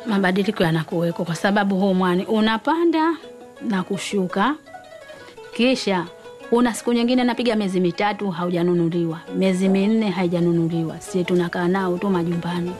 mabadiliko yanakuweko kwa sababu huu mwani unapanda na kushuka, kisha una siku nyingine napiga miezi mitatu haujanunuliwa, miezi minne haijanunuliwa, si tunakaa nao tu majumbani.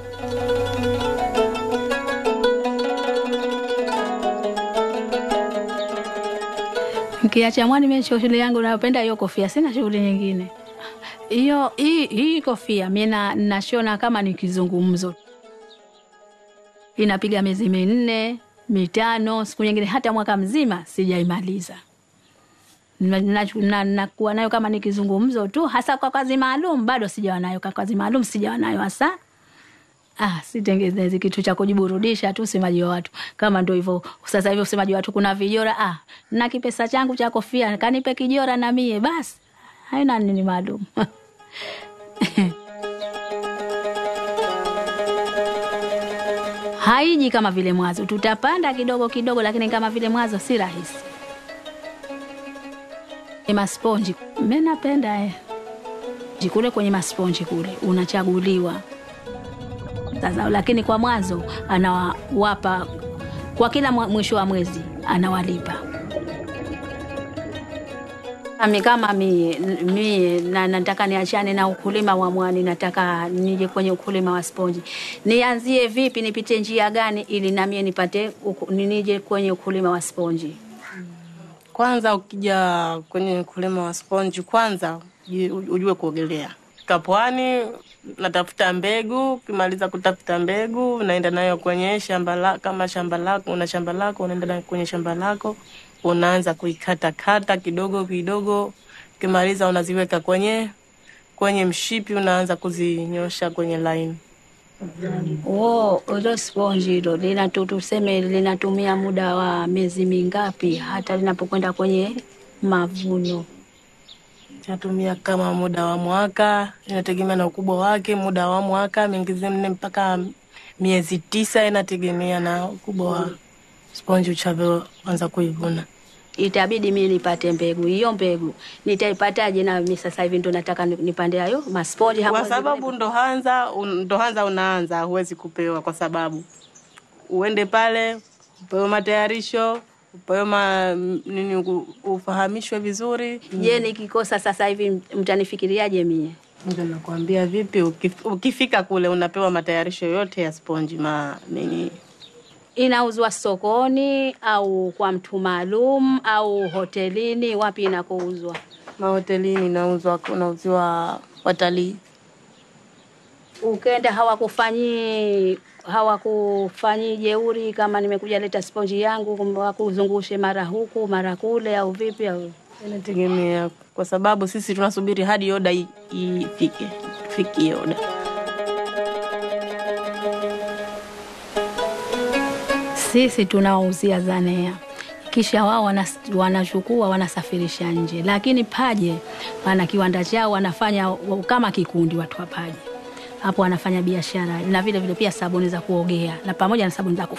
Kiacha mwani, mimi shughuli yangu napenda hiyo kofia, sina shughuli nyingine. Hiyo hii hii kofia mimi na nashona kama ni kizungumzo, inapiga miezi minne mitano, siku nyingine hata mwaka mzima sijaimaliza. Nakuwa na, na, na nayo kama ni kizungumzo tu, hasa kwa kazi maalum bado sijawa nayo. Kwa kazi maalum sijawa nayo hasa. Ah, sitengenezi kitu cha kujiburudisha tu, usemaji wa watu kama ndo hivyo. Sasa hivi usemaji wa watu kuna vijora. Ah, na kipesa changu cha kofia kanipe kijora na mie basi, haina nini maalum haiji kama vile mwanzo, tutapanda kidogo kidogo, lakini kama vile mwanzo si rahisi. Ni masponji mimi napenda eh. Kule kwenye masponji kule unachaguliwa sasa, lakini kwa mwanzo anawapa kwa kila mwisho wa mwezi anawalipa. Ami kama mie, mie na nataka niachane na ukulima wa mwani, nataka nije kwenye ukulima wa sponji. Nianzie vipi? Nipite njia gani ili namie nipate uku, nije kwenye ukulima wa sponji? Kwanza ukija kwenye ukulima wa sponji, kwanza ujue kuogelea. Kapwani natafuta mbegu, ukimaliza kutafuta mbegu unaenda nayo kwenye shamba la, kama shamba lako una shamba lako unaenda nayo kwenye shamba lako unaanza kuikata kata kidogo kidogo, ukimaliza unaziweka kwenye kwenye mshipi, unaanza kuzinyosha kwenye line. Oh, hilo sponji hilo linatu tuseme linatumia muda wa miezi mingapi hata linapokwenda kwenye mavuno? Natumia kama muda wa mwaka, inategemea na ukubwa wake. Muda wa mwaka mingizi nne mpaka miezi tisa, inategemea na ukubwa wa sponji uchavyoanza kuivuna. Itabidi mimi nipate mbegu. Hiyo mbegu nitaipataje? Na mimi sasa hivi ndo nataka nipande hayo masponji kwa sababu ndo hanza ndo hanza unaanza, huwezi kupewa kwa sababu uende pale upewe matayarisho upewe ma, nini ufahamishwe vizuri. Je, nikikosa sasa hivi mtanifikiriaje mie? Ndio nakwambia vipi, ukif, ukifika kule unapewa matayarisho yote ya sponji ma nini Inauzwa sokoni au kwa mtu maalum au hotelini? Wapi inakouzwa? Mahotelini inauzwa, unauziwa watalii. Ukenda hawakufanyi hawakufanyi jeuri, kama nimekuja leta sponji yangu, wakuzungushe mara huku mara kule, au vipi? Au inategemea, kwa sababu sisi tunasubiri hadi oda ifike, fikie oda. Sisi tunawauzia Zanea, kisha wao wanachukua wanasafirisha nje, lakini Paje wana kiwanda chao, wanafanya kama kikundi, watu wa Paje hapo wanafanya biashara na vile vile pia sabuni za kuogea na pamoja na sabuni za